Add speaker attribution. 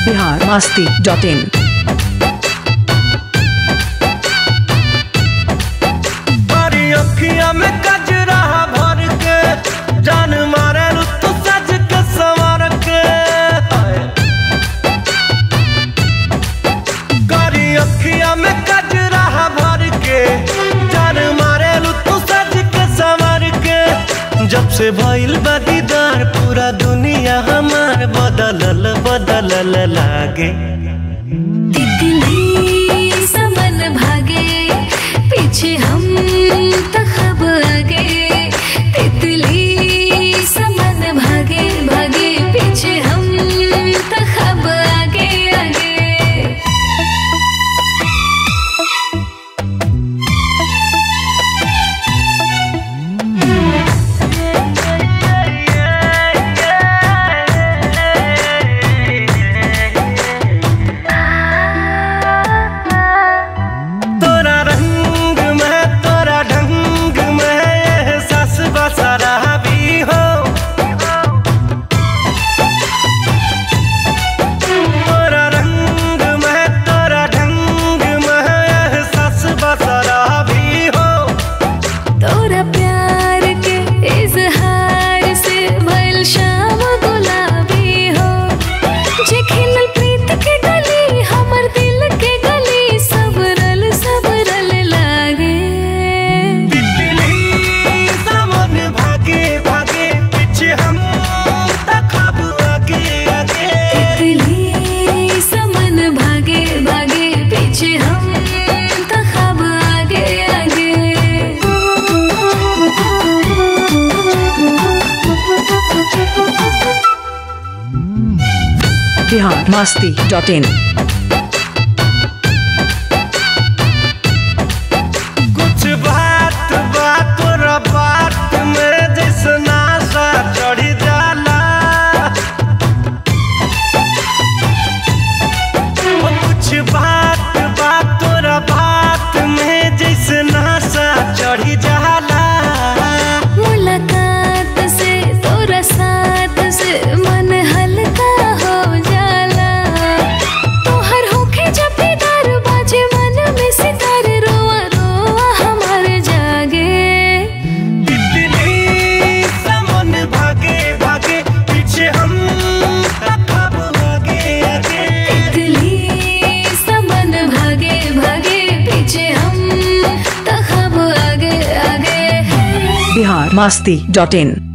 Speaker 1: Bihar Masti dot in
Speaker 2: हरी अखिया में कजरा भर के जान मारे तू सज के संवर के करी अखिया में कजरा भर के जान मारे तू सज के संवर के जब से भइल बा दीदार पूरा दुनिया हमार बदलल बदलल लागे
Speaker 3: तितली समन भागे पीछे हम तखब आगे तितली समन भागे भागे पीछे हम तखब आगे आगे
Speaker 2: तोरा रंग में तोरा ढंग में एहसास बसरा भी हो तोरा रंग में तोरा ढंग में एहसास बसरा भी हो
Speaker 3: तोरा प्यार के इजहार से भइल शाम गुलाबी हो जे खिलल प्रीत के गली हमर दिल के गली सबरल सबरल लागे
Speaker 2: तितली सावन भागे भागे पीछे हम तखब आगे आगे
Speaker 3: तितली समन भागे भागे पीछे हम तखब आगे आगे
Speaker 1: बिहार मस्ती डॉट इन
Speaker 2: कुछ बात बात तोरा बात में जैसे नाशा चढ़ी जाला ओ कुछ बात बात तोरा बात में जैसे नाशा चढ़ी जाला
Speaker 3: मुलाकात से तोरा साथ से मन हल्का हो जाला तोहर होखे जब भी डर बाजे मन में सितार रोआ रोआ हमार जागे
Speaker 2: तितली समन भागे भागे पीछे हम तखब आगे आगे
Speaker 3: तितली समन भागे भागे पीछे हम तखब आगे आगे
Speaker 1: बिहार मस्ती डॉट इन